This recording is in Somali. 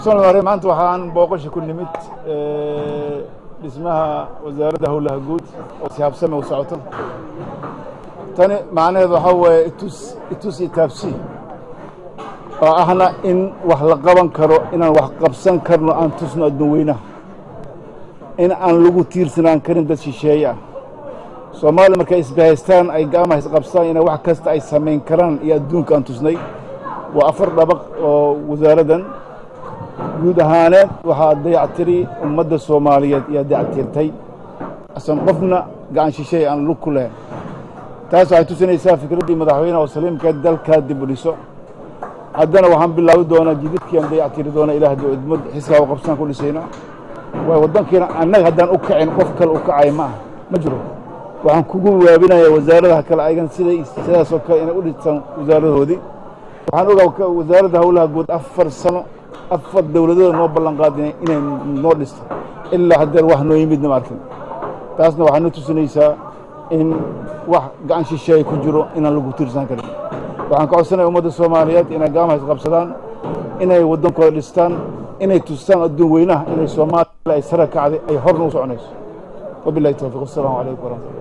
hore maanta waxaan booqasha ku nimid dhismaha wasaaradda howlaha guud oo sihaabsame u socoto tani macnaheedu waxaa weeye itus itus iyo taabsi oo ahna in wax la qaban karo inaan wax qabsan karno aan tusno adduun weynaha in aan lagu tiirsanaan karin dad shisheeye ah soomaaliya markay isbahaystaan ay gacmaha isqabstaan inay wax kasta ay samayn karaan iyo adduunka aan tusnay waa afar dhabaq oo wasaaraddan guud ahaaneed waxaa dayactiri ummadda soomaaliyeed ayaa dayactirtay asan qofna gacan shisheey aan lug ku lahayn taas waxay tusinaysaa fikraddii madaxweyneha oo saliimkeed dalkaa dib u dhiso haddana waxaan bilaabi doonaa jididkii aan dayactiri doona ilah haddii udmad xiskaa u qabsaan ku dhisayna waay waddankiina annaga haddaan u kacin qof kale u kacay ma ah ma jiro waxaan kugu waabinayaa wasaaradaha kale ayagan siday sidaasoo kale inay u dhistaan wasaaradahoodii waxaan ogaa wasaaradda howlaha guud afar sano afar dowladooda noo ballan qaadina inay noo dhisto ilaa haddeer wax noo yimidna ma arkin taasna waxaa noo tusinaysaa in wax gacan shisheeye ku jiro inaan lagu tiirsan karin waxaan ka codsanaya ummadda soomaaliyeed inay gacmaha isqabsadaan inay waddankooda dhistaan inay tustaan adduun weynaha inay soomaaliya ay sara kacday ay horna u soconayso wabilahi towfiq wasalaamu calaykum waraxmatullah